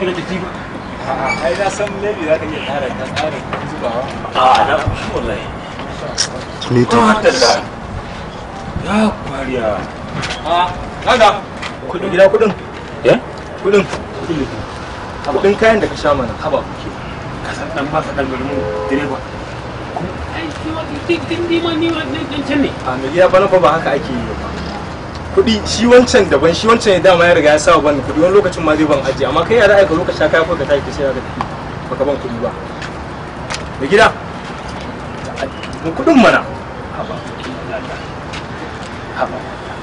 na tafi ba ai na san maybe za ka iya ƙara ta ƙara zubawa a na shi wallahi ni ta Madalla. ya kwariya a kaga kudin gida kudin ya kudin kudin kayan da ka sha mana haba kuke ka san dan masa dan garin direba ai kiwa din din ma ni dan can ne a mai gida bana fa ba haka ake yi ba kudi shi wancan daban shi wancan ya dama ya riga ya sa ban kudi wani lokacin ma zai ban ajiye amma kai ya za a yi ka zo ka sha kaya ko ka tashi ka sai ka tafi baka ban kudi ba mai gida mu kudin mana haba haba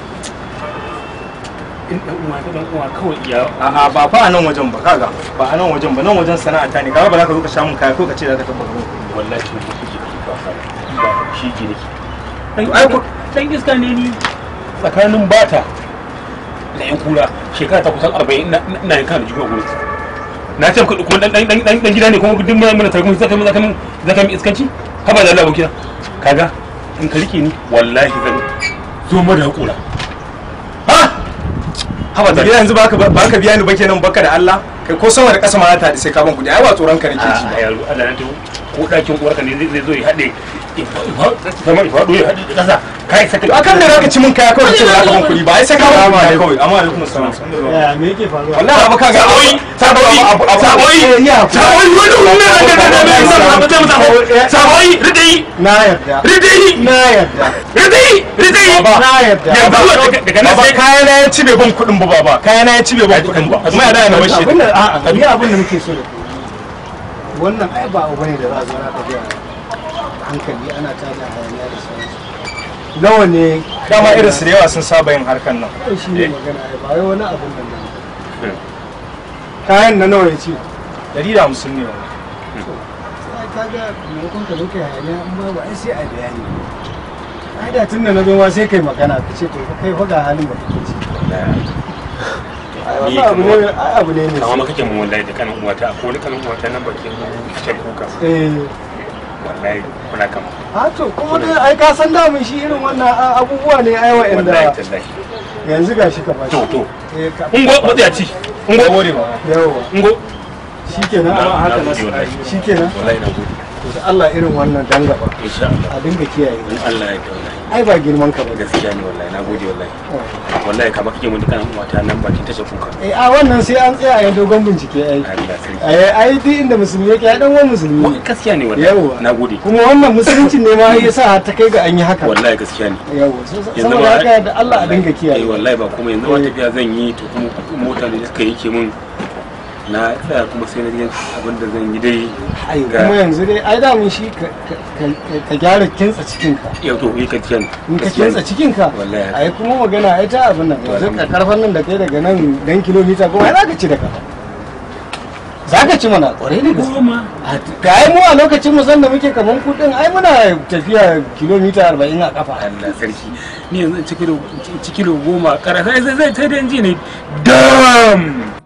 in dan uwa ka dan uwa kawai iya a'a ba fa a nan wajen ba kaga ba a nan wajen ba nan wajen sana'a ta ne kaga ba za ka zo ka sha mun kaya ko ka ce za ka tafi ban kudi wallahi to kuke ba fa ba shi ke nake ai ku dan iska ne ni tsakanin bata da yan kura shekara ta kusan 40 na na yanka da jikin gurin na ce kuɗi kuma dan dan dan dan gida ne kuma duk mun mun tarkon zaka mun zaka mun zaka mun iskanci haba da Allah abokina kaga in ka rike ni wallahi zan zo mu da hakura ha haba da da gida yanzu ba ka ba ka biya ni ba kenan baka da Allah kai ko sama da ƙasa ma ta da sai ka ban kudi ai ba tsoron ka nake ji a ba yaro Allah na to ko dakin uwarka ne zai zo ya hade zama ya faɗo ya hade da ƙasa kai saka to akan da zaka ci mun kaya kawai ka ce ba za ka ban kudi ba ai sai ka ban kudi kawai amma alaikum assalam ya me yake faruwa wallahi abu kaga saboyi saboyi saboyi saboyi wani wani da da da da da da saboyi ridai na yarda ridai na yarda ridai ridai na yarda yanzu daga nan baba sai kaya na ya ci bai ban kudin ba baba kaya na ya ci bai ban kudin ba kuma ya da na bashi abin da a'a ni abin da nake so da ku wannan ai ba abu bane da za a zo na tafiya hankali ana tada hayaniya da sauransu nawa ne dama irin su da yawa sun saba yin harkan nan Ai, shi ne magana ai ba wai wani abun nan ne kayan na nawa ya ce dari da hamsin ne wannan sai ka ga maimakon ka zo kai hayaniya in babu ai sai a bayani ai da tun da na zo ma sai kai magana ka ce to kai fa ga halin da kake ciki ai Ni wannan abu kuma- ne ai abu ne ne kama maka kyan wallahi da kanin uwata ko wani kanin uwata nan bakin can kuka eh wallahi kuna kama a to kuma dai ai ka san damun shi irin wannan a- abubuwa ne ai wallahi wa'anda tallahi yanzu gashi ka bashi to to eh ka ungo matsiyaci ungo gode ba yawa ungo shikenan Na- a haka na na gode wallahi. shikenan wallahi na gode to da Allah irin wannan dan gaba insha Allah a dinga kiyaye in Allah ya wallahi ai ba girman ka ba gaskiya ne wallahi na gode wallahi wallahi kama kake mun dukkan uwata nan bakin tashar kuka eh a wannan sai an tsaya a yi dogon bincike ai Allah sarki ai ai duk inda musulmi yake ai dan uwan musulmi Wa- ne. gaskiya ne wallahi yawa na gode kuma wannan musulunci ne ma ya sa har ta kai ga an yi haka wallahi gaskiya ne yawa so- so- Yanzu saboda ma- haka da Allah a dinga eh kiyaye wallahi ba kuma yanzu ma Eh. tafiya zan yi to kuma mota da suka yanke min na tsaya kuma sai na ji abin da zan yi dai ai ga- kuma yanzu dai ai da mun shi ka- ka ka- ka gyara kintsa cikin ka yau to yi gaskiya ne in ka Gaskiya ne. kintsa cikin ka Wallahi. ai kuma magana ai ta abin nan yanzu ka karfan nan da kai daga nan dan kilomita goma ai za ka ci da kafa za ka ci mana kwarai da gaske goma ga ai mu a lokacin mu san da muke kaman kudin ai muna tafiya kilomita 40 a kafa Allah sarki ni yanzu in ci kilo in ci kilo goma kara sai sai sai sai dai in ji ne dam